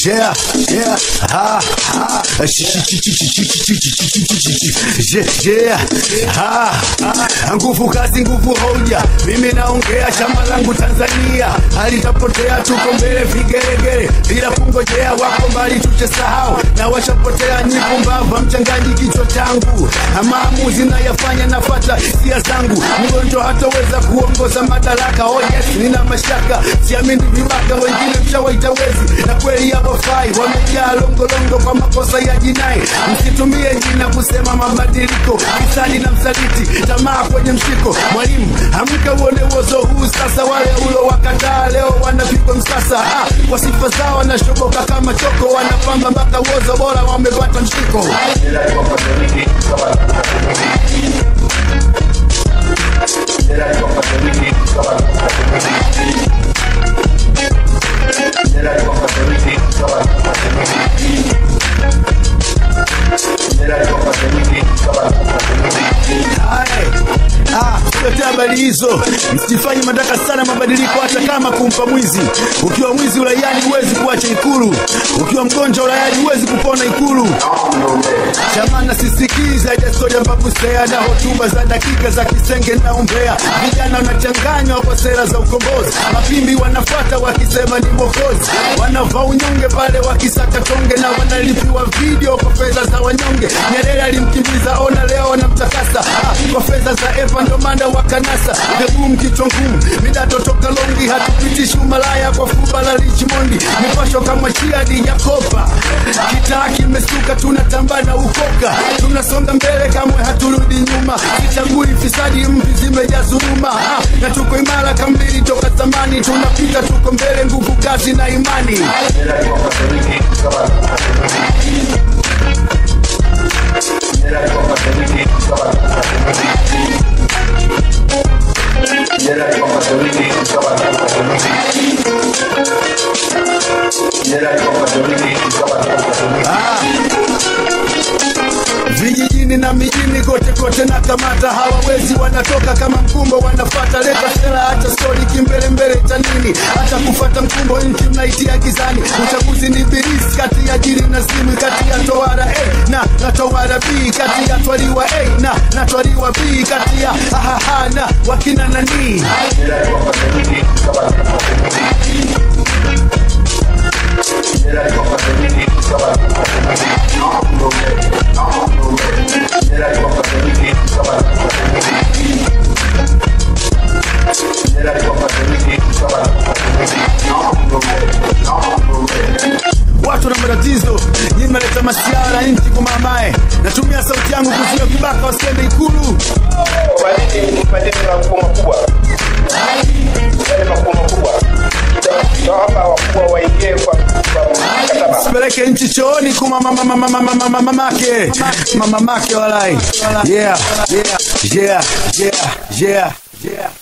Yeah, yeah, ha, ha. Sh- sh- sh- sh- sh- sh- sh- sh- sh- sh- sh- sh- sh- Yeah, ha, ha. Nguvu kazi, nguvu hoja. Mimi naongea shamba langu Tanzania, halitapotea, tuko mbele vigeregere, bila kungojea, wako mbali tuchesahau, na washapotea nyipu mbava, mchangaji kichwa changu, maamuzi nayafanya, nafata hisia zangu, mgonjwa hataweza kuongoza madaraka. Oh yes, nina mashaka, siamini vibaka, wengine mshawaita wezi, na kweli hawafai, wamejaa longolongo kwa makosa ya jinai. Msitumie jina kusema mabadiliko, fisadi na msaliti, tamaa kwenye mshiko. Mwalimu, amka uone uozo huu sasa. Wale ulo wakataa leo wanapigwa msasa, ah, kwa sifa zao wanashoboka kama choko, wanapamba mpaka uozo bora wamepata mshiko. Hai. Ah, tuletea habari hizo, msifanye madaka sana mabadiliko, hata kama kumpa mwizi. Ukiwa mwizi uraiani huwezi kuacha Ikulu, ukiwa mgonjwa uraiani huwezi kupona Ikulu. Chamana sisikiza jasoja mbabusea na hotuba za dakika za kisenge na umbea. Vijana wanachanganywa kwa sera za ukombozi, mapimbi wanafuata wakisema ni mwokozi, wanavaa unyonge pale wakisaka tonge na wanalipiwa video kwa fedha za wanyonge. Nyerere alimkimbiza, ona leo wanamtakasa ah, kwa fedha za EPA ndo maana wakanasa vigumu kichwa ngumu midato toka longi hatupitishi umalaya kwa fuba la Richmondi mipasho kama chiadi ya kopa kitaa kimesuka tunatamba na ukoka tunasonga mbele kamwe haturudi nyuma kichagui fisadi mvi zimejaa dhuluma ah, na tuko imara kambili toka zamani tunapita tuko mbele nguvu kazi na imani vijijini na mijini kote kote na kamata hawawezi wanatoka kama mkumbo wanafata leta sera hata stori kimbelembele cha nini hata kufata mkumbo nchi mnaitia gizani uchaguzi ni birisi kati ya jiri na simu kati ya toara A na na toara B kati ya twaliwa A na na twaliwa B kati ya ahaha na wakina nani watu na matatizo nyinyi mnaleta masiara nchi kumamae natumia sauti yangu kuzuia vibaka wasiende ikulu Kwa nini mpandeni makubwa makubwa? Yale makubwa makubwa. Tutawapa wakubwa waingie kwa kwa mkataba. sipeleke nchi chooni kuma mama mama mama mama mamake mama mamake walai yeah yeah yeah yeah yeah yeah